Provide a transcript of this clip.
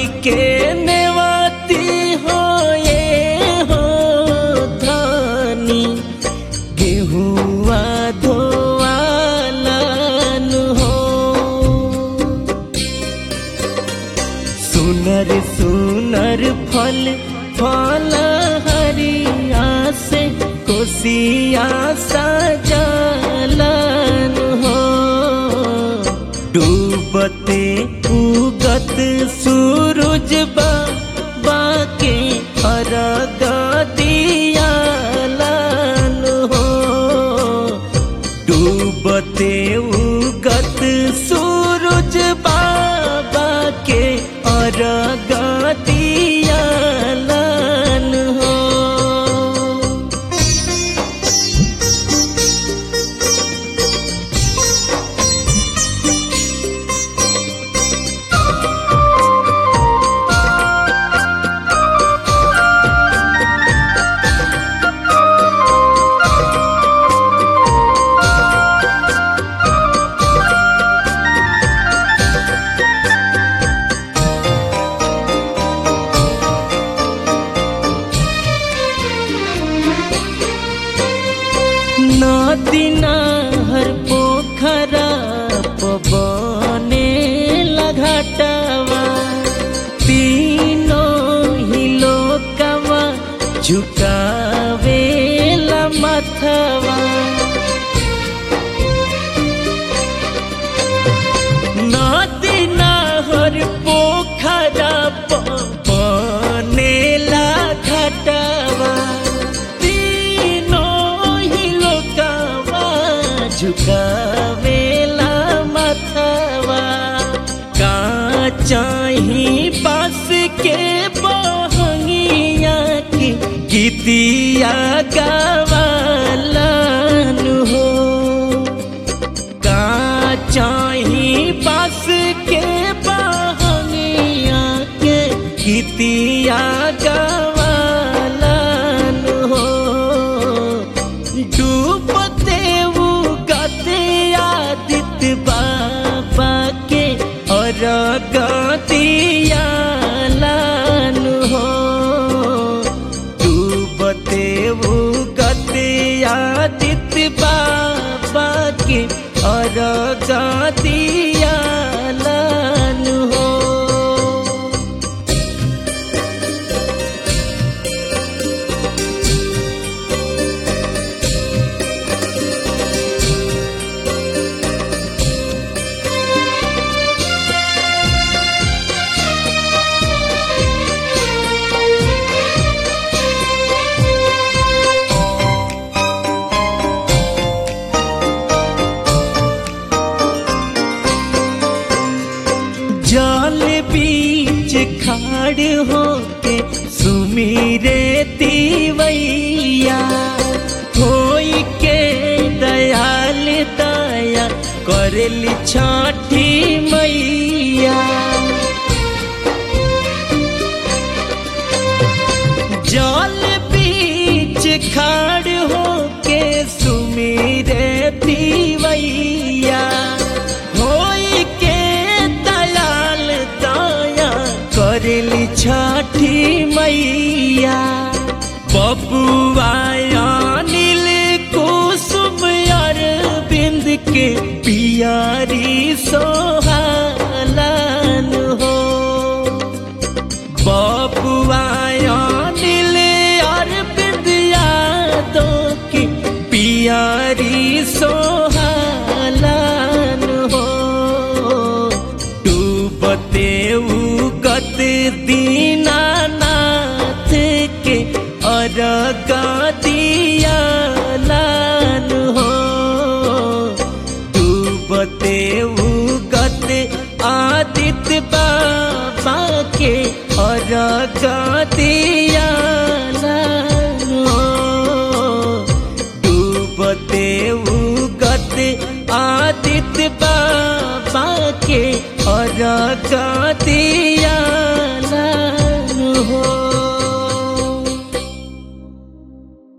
के नेवाती हो ये हो धानी गेहुआ धोवालन हो सुनर सुनर फल फल हरिया से कोसिया सजलन हो डूबते उगत सूरज बाबा के अर्घ दियालन हो डूबते उगत सूरज बाबा के अर्घ दियालन हो नदी नहर पोखरा पवने लगटवा तीनों ही लोकवा झुकावे मथवा नदी नहर पोखरा पवने लगटवा तीनों ही लोकवा झुकावेला मथवा का चाही बस के बहंगिया की गीतिया गवालन हो का चाही बस के बहंगिया के गीतिया गवालन हो डूबते उगते आदित्य बाबा के और गतियालन हो डूबते उगते आदित्य बाबा के और गतियालन हो जल बीच खाड़ होके सुमीरे तीवैया होई के दयाल दया करली छठी मैया जल बीच खाड़ होके सुमीरे तीवैया होई के दयाल दया करली छठी मैया बबुआ नील कुसुम अरविंद के पियारी सोहालन हो बबुआ नील अरविंद यादों की पियारी सोहालन हो डूबते उगत दीनानाथ के अर्घ दियालन हो डूबते उगत आदित्य बाबा के अर्घ दियालन हो डूबते उगत आदित्य बाबा के अर्घ दिया